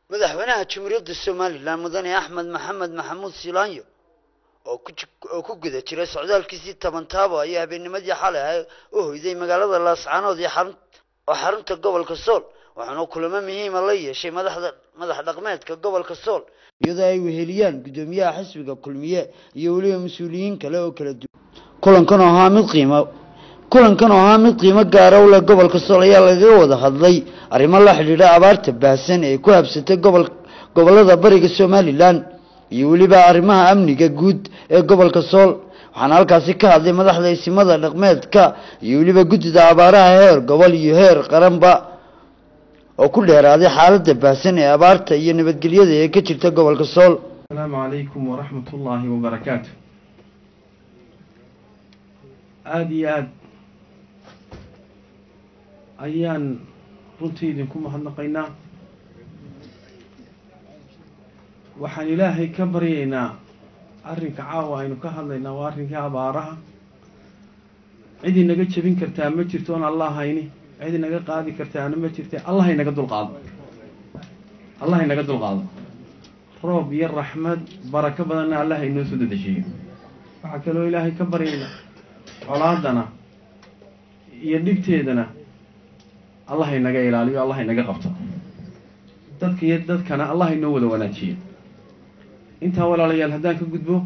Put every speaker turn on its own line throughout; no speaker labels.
madaxweynaha jamhuuriyadda somalilan mudane axmed maxamed maxamuud silaanyo oo ku oo ku guda jiray socdaalkiisii toban taabo ayaa habeennimadii xalay ah u hoyday magaalada laascaanood iyo xarun oo xarunta gobolka sool waxaana kulamo muhiima la yeeshay madaxda madax dhaqmeedka gobolka sool iyadoo ay weheliyaan guddoomiyaha xisbiga kulmiye iyo weliba mas-uuliyiin kale oo kala duwan kulankan oo ahaa mid qiimo kulankan oo ahaa mid qiimo gaara u leh gobolka sool ayaa lagaga wada hadlay arrimo la xidhiidha abaarta baahsan ee ku habsatay gobol gobollada bariga somalilan iyo weliba arrimaha amniga guud ee gobolka sool waxaana halkaasi ka hadlay madaxda isimada dhaqmeedka iyo weliba guddida abaaraha heer gobol iyo heer qaranba oo ku dheeraaday xaaladda baahsan ee abaarta iyo nabadgelyada ee ka jirta gobolka sool
asalaamu calaykum waraxmat ullaahi wabarakaatu aada iyo aada ayaan runtii idinku mahadnaqaynaa waxaan ilaahay ka baryaynaa arrinka caawa aynu ka hadlaynaa waa arrinkii abaaraha cid inaga jebin kartaa ma jirto oon allah hayni cid inaga qaadi kartaana ma jirta allah inaga dulqaado allah inaga dulqaado roob iyo raxmad barako badanna allah inoo soo dadeshiyo waxaa kaloo ilaahay ka baryaynaa colaadana iyo dhibteedana allah inaga ilaaliyo allah inaga qabto dadka iyo dadkana allah inoo wada wanaajiyo intaa walaalayaal haddaan ka gudbo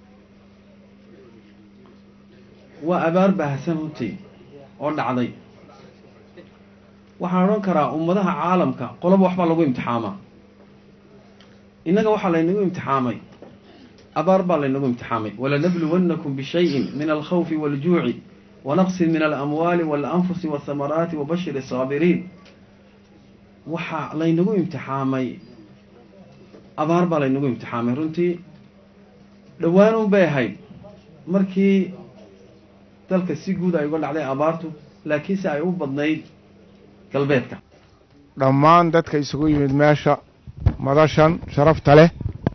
waa abaar baahsan runtii oo dhacday waxaan odhan karaa ummadaha caalamka qoloba waxbaa lagu imtixaamaa innaga waxaa laynagu imtixaamay abaar baa laynagu imtixaamay walanabluwannakum bishayin min alkhawfi waaljuuci wanaqsin min alamwaali waalanfusi waasamaraati wabashir asaabiriin waxaa laynagu imtixaamay abaar baa laynagu imtixaamay runtii dhowaan un bay ahayd markii dalka si guud ay uga dhacday abaartu laakiinse ay u badnayd galbeedka
dhammaan dadka isugu yimid meesha madashan sharafta leh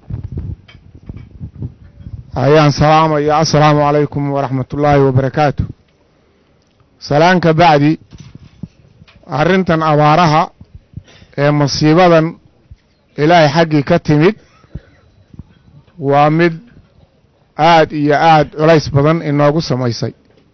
ayaan salaamaya assalaamu calaykum waraxmatullaahi wabarakaatu salaan ka bacdi arrintan abaaraha ee masiibadan ilaahay xaggii ka timid waa mid aad iyo aad culays badan inoogu samaysay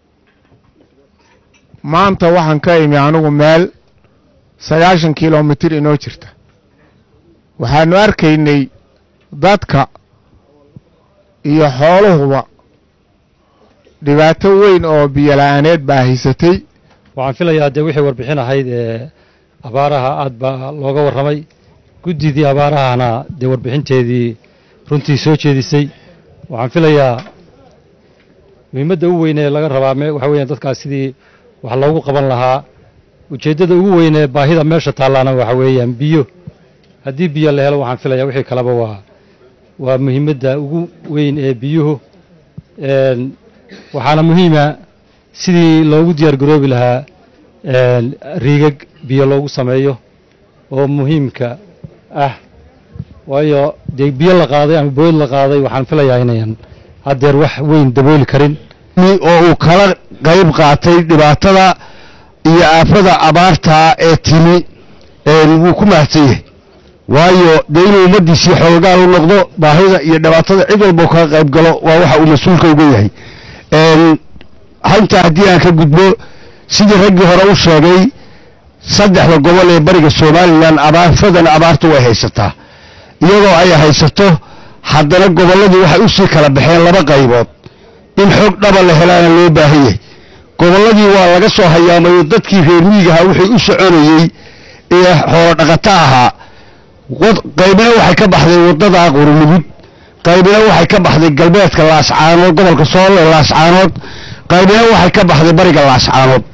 maanta waxaan ka imi anigu meel sagaashan kilomitir inoo jirta waxaanu arkaynay dadka iyo xooluhuba dhibaato weyn oo biyola-aaneed baa haysatay
waxaan filayaa dee wixii warbixin ahayd ee abaaraha aad baa looga warramay guddidii abaarahana dee warbixinteedii runtii soo jeedisay waxaan filayaa muhiimadda u weyn ee laga rabaa waxa weeyaan dadkaas sidii wax loogu qaban lahaa ujeeddada ugu weyn ee baahida meesha taallaana waxa weeyaan biyo haddii biyo la helo waxaan filayaa wixii kaleba waa waa muhiimadda ugu weyn ee biyuhu waxaana muhiima sidii loogu diyaar garoobi lahaa riigag biyo loogu sameeyo oo muhiimka ah waayo dee biyo la qaaday ama bood la qaaday waxaan filayaa inayan haddeer wax weyn dabooli karin
oo uu kala qayb qaatay dhibaatada iyo aafada abaarta ee timi wuu ku mahadsan yahay waayo dee inuu ummaddiisii xoogaal u noqdo baahida iyo dhibaatada cid walbao kaga qayb galo waa waxa uu mas-uulka uga yahay haltaa haddii aan ka gudbo sidii raggii hore u sheegay saddexda gobol ee bariga somalilan abaafadan abaarta way haysataa iyadoo ay haysato haddana gobolladii waxay usii kala baxeen laba qaybood in xoog dhaba la helaana loo baahan yahay gobolladii waa laga soo hayaamayo dadkii reer miigaha wixii u soconayey ee xoolo dhaqato ahaa qaybina waxay ka baxday waddada qurulugud qaybina waxay ka baxday galbeedka laascaanood gobolka sool ee laascaanood qaybina waxay ka baxday bariga laascaanood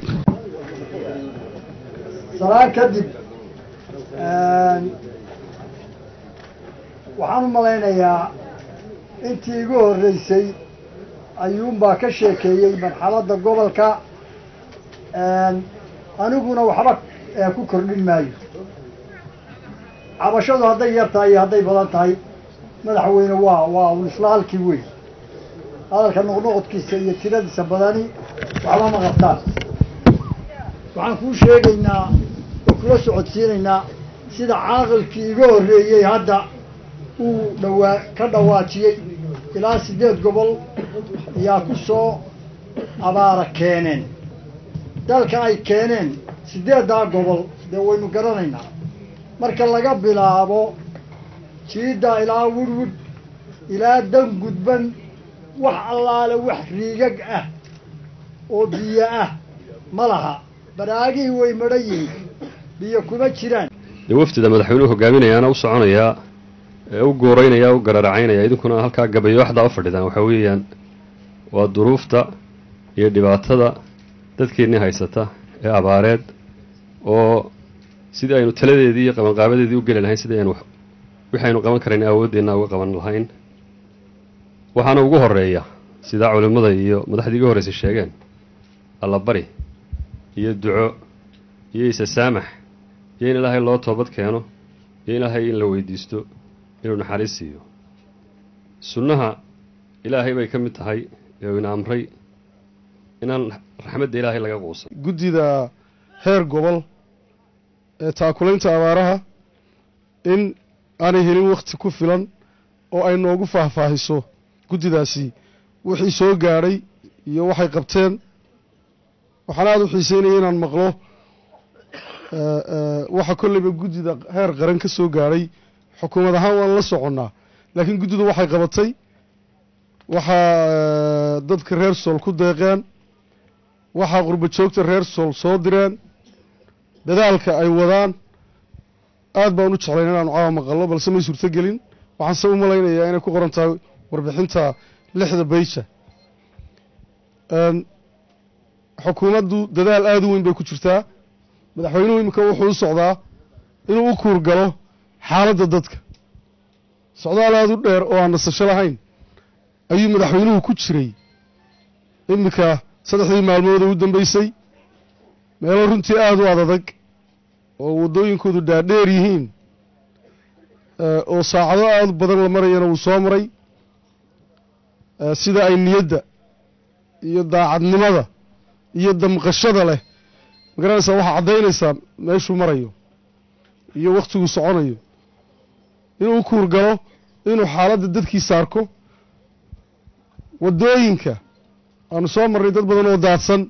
salaan kadib waxaan u malaynayaa intii igu horreysay ayuunbaa ka sheekeeyey marxaladda gobolka aniguna waxba ku kordhin maayo cabashadu hadday yar tahay iyo hadday badan tahay madaxweyne waa waa un isla halkii weyn hadalka noqnoqodkiisa iyo tiradiisa badani waxba ma qabtaan waxaan kuu sheegaynaa oo kula socodsiinaynaa sida caaqilkii iga horreeyey hadda uu dhawaa ka dhawaajiyey ilaa siddeed gobol ayaa ku soo abaara keeneen dalka ay keeneen siddeeddaa gobol dee waynu garanaynaa marka laga bilaabo jiidda ilaa wudhwudh ilaa dan gudban wax allaale wax riigag ah oo biyo ah ma laha baraagihii way madhan yihiin biyo kuma jiraan
dee wafdida madaxweynuhu hogaaminayaana u soconayaa ee u gooreynaya u gararacaynaya idinkuna halkaa gabayo waxdaa u fadhidaan waxaa weeyaan waa duruufta iyo dhibaatada dadkeennii haysata ee abaareed oo sidii aynu taladeedii iyo qabanqaabadeedii u geli lahayn sidii aynu wixi aynu qaban karayn awooddeenna uga qaban lahayn waxaana ugu horeeya sidaa culimmada iyo madaxdii iga horreysay sheegeen allabari iyo duco iyo isasaamax iyo in ilaahay loo toobad keeno iyo ilaahay in la weydiisto inuu naxariis siiyo sunnaha ilaahay bay ka mid tahay ee uu ina amray inaan raxmadda ilaahay laga quusan
guddida heer gobol ee taakulaynta abaaraha in aanay helin wakhti ku filan oo ay noogu faahfaahiso guddidaasi wixii soo gaadhay iyo waxay qabteen waxaan aada u xiiseynaya inaan maqlo waxa kolleyba guddida heer qaran ka soo gaadhay xukuumad ahaan waan la soconnaa laakiin guddidu waxay qabatay waxaa dadka reer sool ku deeqeen waxaa qurba joogta reer sool soo direen dadaalka ay wadaan aad baan u jeclayn inaanu caawa maqallo balse may suurto gelin waxaanse u malaynayaa inay ku qoran tahay warbixinta lixda bayja xukuumaddu dadaal aada u weyn bay ku jirtaa madaxweynuhu iminka wuxuu u socdaa inuu u kuur galo xaaladda dadka socdaal aada u dheer oo aan nasasho lahayn ayuu madaxweynuhu ku jiray iminka saddexdii maalmood ee u dambeysay meelo runtii aada u adadag oo waddooyinkoodu dhaadheer yihiin oo saacado aada badan la marayana wuu soo maray sida ay niyadda iyo daacadnimada iyo damqashada leh magaranaysaa waxaa caddaynaysaa meeshuu marayo iyo wakhtiguu soconayo inuu u kuur galo inuu xaaladda dadkiisa arko waddooyinka aanu soo marnay dad badan oo daadsan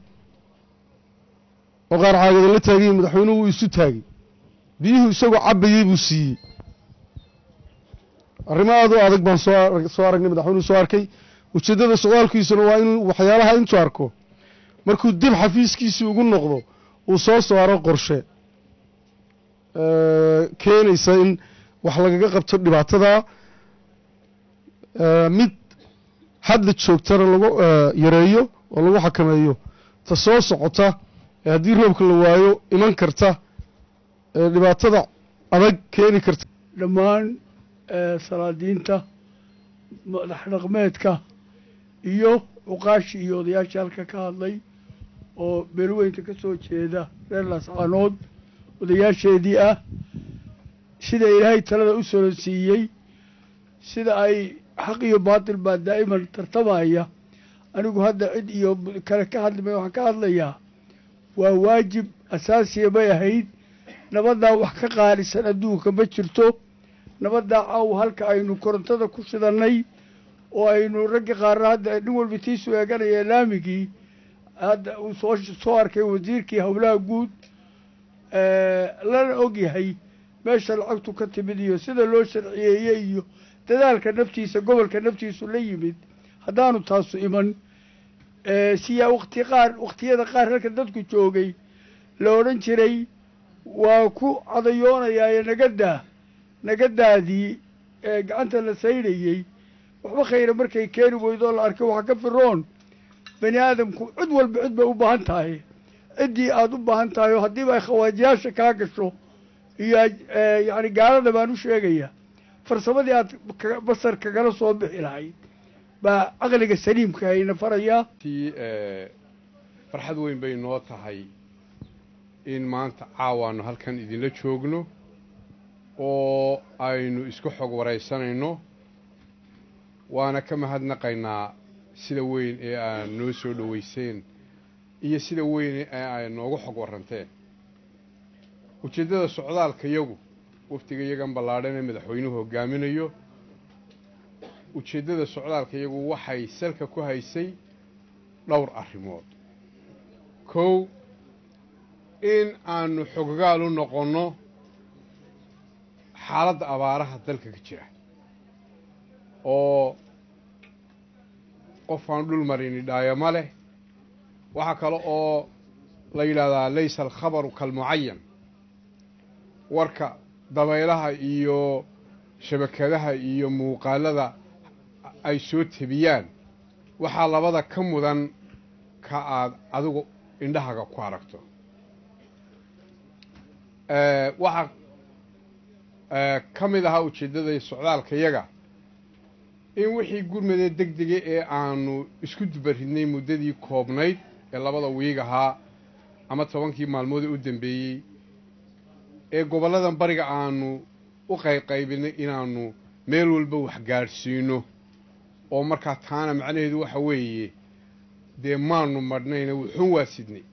oo qaar caagada la taagayi madaxweynuhu wuu isu taagay biyuhu isagoo cabbayey buu siiyey arrimo aada u adag baan soo soo aragnay madaxweynuhu soo arkay ujeeddada socdaalkiisuna waa inuu waxyaalaha intuu arko markuu dib xafiiskiisii ugu noqdo uu soo saaro qorshe keenaysa in wax lagaga qabto dhibaatada mid hadda joogtana lagu yareeyo oo lagu xakameeyo ta soo socota ee haddii roobka la waayo iman karta ee dhibaatada adag keeni karta
dhammaan salaadiinta madax dhaqmeedka iyo cuqaashi iyo odayaashii halka ka hadlay oo beelweynka ka soo jeeda reer laascaanood odayaasheedii ah sida ilaahay talada u soo siiyey sida ay xaq iyo baatil baa daa'iman tartamaya anigu hadda cid iyo kale ka hadlimay waxaan ka hadlayaa waa waajib asaasiya bay ahayd nabaddaa wax ka qaalisan adduunka ma jirto nabaddaa caaw halka aynu korontada ku shidannay oo aynu ragga qaarna hadda nin walba tiisu eeganaya laamigii hadda uu soo soo arkay wasiirkii howlaha guud lana og yahay meesha lacagtu ka timid iyo sida loo sharciyeeyey iyo dadaalka naftiisa gobolka naftiisu la yimid haddaanu taasu iman siyaa wakti qaar wakhtiyada qaar halka dadku joogay la odhan jiray waa ku cadayoonayaa nagadaa nagadaadii ee gacanta la saydhayey waxba khayra markay keeni weydoo la arkay waxaa ka firoon bani aadamku cid walba cid bay u baahan tahay ciddii aada u baahan tahay oo haddiiba ay khawaajiyaasha kaa gasho iyo yacni gaalada baan u sheegaya farsamadii aad basar kagala soo bixi lahayd baa caqliga saliimka ayna farayaa
tii farxad weyn bay noo tahay in maanta caawaanu halkan idinla joogno oo aynu isku xog waraysanayno waana ka mahadnaqaynaa sida weyn ee aad noo soo dhoweyseen iyo sida weyn ee ay noogu xog warranteen ujeeddada socdaalka yagu wafdiga iyagan ballaadhan ee madaxweynuhu hogaaminayo ujeeddada socdaalka iyagu waxay salka ku haysay dhowr arrimood kow in aanu xoggaal u noqonno xaaladda abaaraha dalka ka jira oo qof aan dhul marini dhaayama leh waxaa kale oo la yidhaahdaa laysa alkhabaru kalmucayan warka dabaylaha iyo shabakadaha iyo muuqaalada ay soo tebiyaan waxaa labada ka mudan ka aad adigu indhahaga ku aragto waxaa ka mid ahaa ujeeddada socdaalka yaga in wixii gurmadee deg dega ee aanu isku dubaridnay muddadii koobnayd ee labada wiig ahaa ama tobankii maalmood ee u dambeeyey ee gobolladan bariga aanu u qaybqaybinay inaanu meel walba wax gaadhsiino oo markaa taana macnaheedu waxa weeye dee maanu madhnayna wuxuun waa sidnay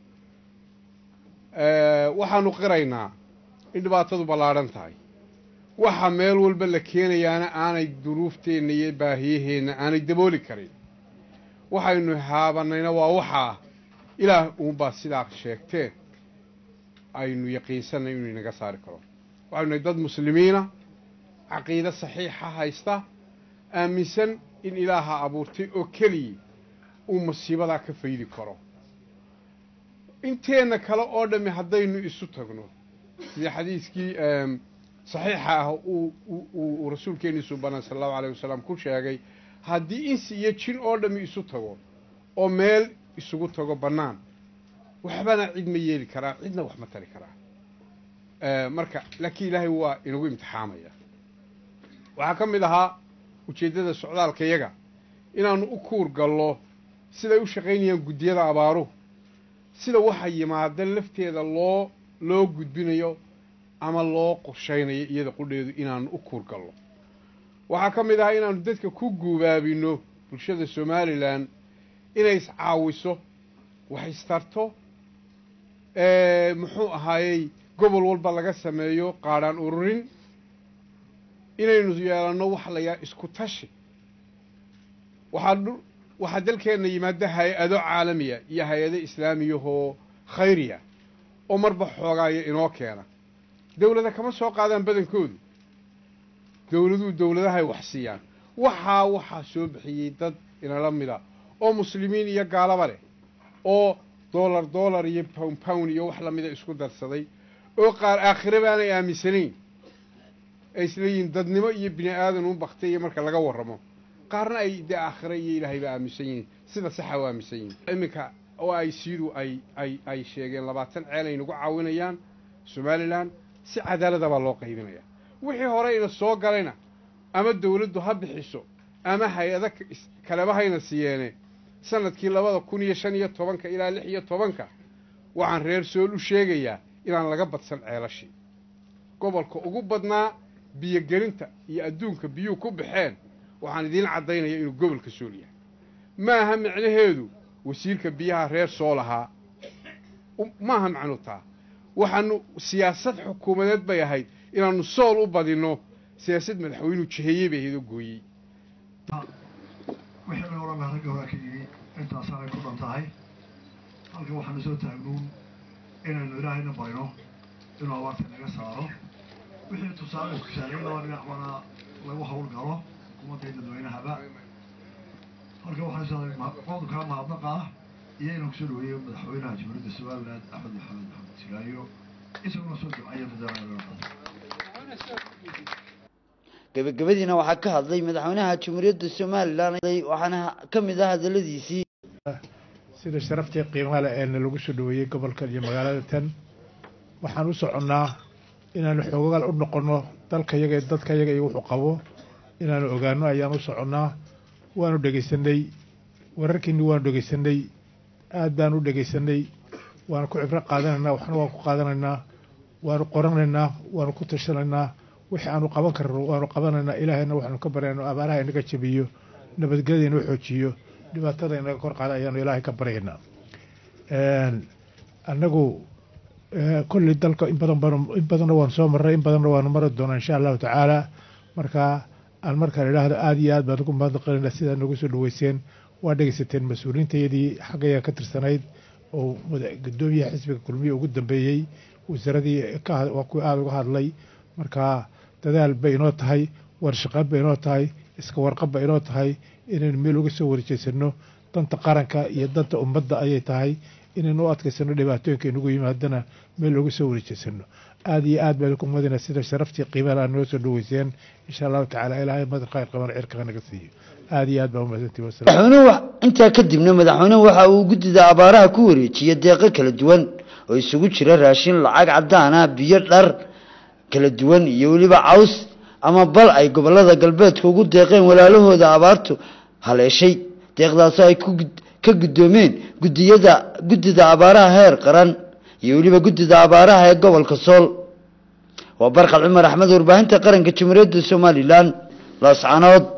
waxaanu qiraynaa in dhibaatadu ballaadhan tahay waxa meel walba la keenayaana aanay duruufteenna iyo baahiyaheenna aanay dabooli karin waxaynu haabanayna waa waxaa ilaah uunbaa sidaa sheegteen aynu yaqiinsanay inuu inaga saari karo waxaynu nahay dad muslimiina caqiide saxiixa haysta aaminsan in ilaaha abuurtay oo keliya uu masiibadaa ka faydi karo inteenna kale oo dhammi haddaynu isu tagno sidii xadiiskii saxiixa ah uu rasuulkeenii subanaa sala allahu alayh wasalam ku sheegay haddii insi iyo jin oo dhammi isu tago oo meel isugu tago bannaan waxbana cid ma yeeli karaa cidna wax ma tari karaa marka laakiin ilaahay waa inagu imtixaamaya waxaa ka mid ahaa ujeeddada socdaalka yaga inaannu u kuur gallo siday u shaqaynayaan guddiyada abaaruhu sida waxa yimaada lafteeda loo loo gudbinayo ama loo qorshaynayo iyada qudheedu inaannu u kuur gallo waxaa ka mid ahaa inaannu dadka ku guubaabinno bulshada somalilan inay iscaawiso wax istarto muxuu ahaayey gobol walba laga sameeyo qaadhaan ururin inaynu yeelanno wax layaa isku tashi waxaa waxaa dalkeenna yimaada hay-ado caalamiya iyo hay-ado islaamiyahoo khayriya oo marba xoogaaya inoo keena dawlada kama soo qaadaan badankoodu dawladuhu dawladahay wax siiyaan waxaa waxaa soo bixiyey dad inala mida oo muslimiin iyo gaalaba leh oo dollar dollar iyo pown pown iyo wax lamida isku darsaday oo qaar aakhire baanay aaminsanayn ay isleeyihiin dadnimo iyo bini aadan un baktay iyo marka laga warramo qaarna ay dee aakhire iyo ilaahayba aaminsan yihiin sida saxa u aaminsan yihiin iminka oo ay siidu ay ay ay sheegeen labaatan ceel ay nagu caawinayaan somalilan si cadaalada baa loo qaybinaya wixii hore ina soo galayna ama dawladdu ha bixiso ama hay-ada kaleba hayna siiyeene sanadkii labada kun iyo shan iyo tobanka ilaa lix iyo tobanka waxaan reer sool u sheegayaa inaan laga badsan ceelashii gobolka ugu badnaa biyogelinta iyo adduunka biyuu ku baxeen waxaan idiin caddaynaya inuu gobolka sool yahay maaha micnaheedu wasiirka biyaha reer sool ahaa maaha macnu taa waxaanu siyaasad xukuumadeed bay ahayd inaannu sool u badinno siyaasad madaxweynuu jiheeyey bay ahayd oo gooyey
wixii la odhan lahaa ragga horaa ka yidhi intaasaanay ku dhan tahay halkan waxaanu soo taagnuun inaynu ilaahayna barino inuu abaarta naga saaro wixii tusaale tusaalay laba dhinac bana lagu hawl galo xukuumadda iyo dadweynahaba halkan waxaan qodobkaa mahadnaqa ah iyo inaan kusoo dhaweeyo madaxweynaha jamhuuriyadda somaliland axmed maxamed maxamed silaayo isaguna soo ducaya madaxweynaha
gabagabadiina waxaa ka hadlay madaxweynaha jamhuuriyadda somalilan waxaana ka mid ah hadaladiisii
sida sharaftii qiimaha leh eena lagu soo dhaweeyey gobolkan iyo magaalada tan waxaan u soconnaa inaanu xoogaal u noqonno dalka yaga iyo dadka yaga iyo wuxuu qabo inaanu ogaano ayaan u soconnaa waanu dhegaysanay wararkiinni waanu dhegaysanay aad baanu u dhegaysanay waanu ku cibro qaadanaynaa waxna waan ku qaadanaynaa waanu qoranaynaa waanu ku tashanaynaa wixii aanu qaban karno waanu qabanaynaa ilaahayna waxaanu ka baryaynaa abaaraha inaga jabiyo nabadgelyada inoo xoojiyo dhibaatada inaga kor qaada ayaanu ilaahay ka baryaynaa annagu kolley dalka in badan baan in badanna waan soo marray in badanna waanu mari doonaa insha allahu tacaala marka aan markaan idhaahdo aada iyo aad baan ugu mahadnaqanayna sidaa nagu soo dhaweyseen waa dhegeysateen mas-uuliyiintayadii xaggayaa ka tirsanayd oo gudoomiyaha xisbiga kulmiye ugu dambeeyey wasaaradii waa kuwa aada uga hadlay marka dadaal bay inoo tahay warshaqaad bay inoo tahay iska warqab bay inoo tahay inaynu meel uga soo warjeysano danta qaranka iyo danta ummadda ayay tahay inaynu u adkaysano dhibaatooyinka inugu yimaadana meel uga soo warjeysano aada iyo aad baan ku madina sida sharaftii qiimaha aad noo soo dhaweyseen insha allahu tacaala ilaahay madar khayr qaban cirka naga siiyo aada iyo aad baa umahadsantii
madaxweynuhu intaa kadibna madaxweynuhu waxa uu guddida abaaraha ku wareejiyey deeqo kala duwan oo isugu jira raashin lacag cadaan ah biyo dhar kala duwan iyo weliba caws ama bal ay gobolada galbeedka ugu deeqeen walaalahooda abaartu haleeshay deeqdaasoo ay ka guddoomeen gudiyada guddida abaaraha heer qaran iyo weliba guddida abaaraha ee gobolka sool waa barkal cumar axmed warbaahinta qaranka jamhuuriyadda somalilan laascanood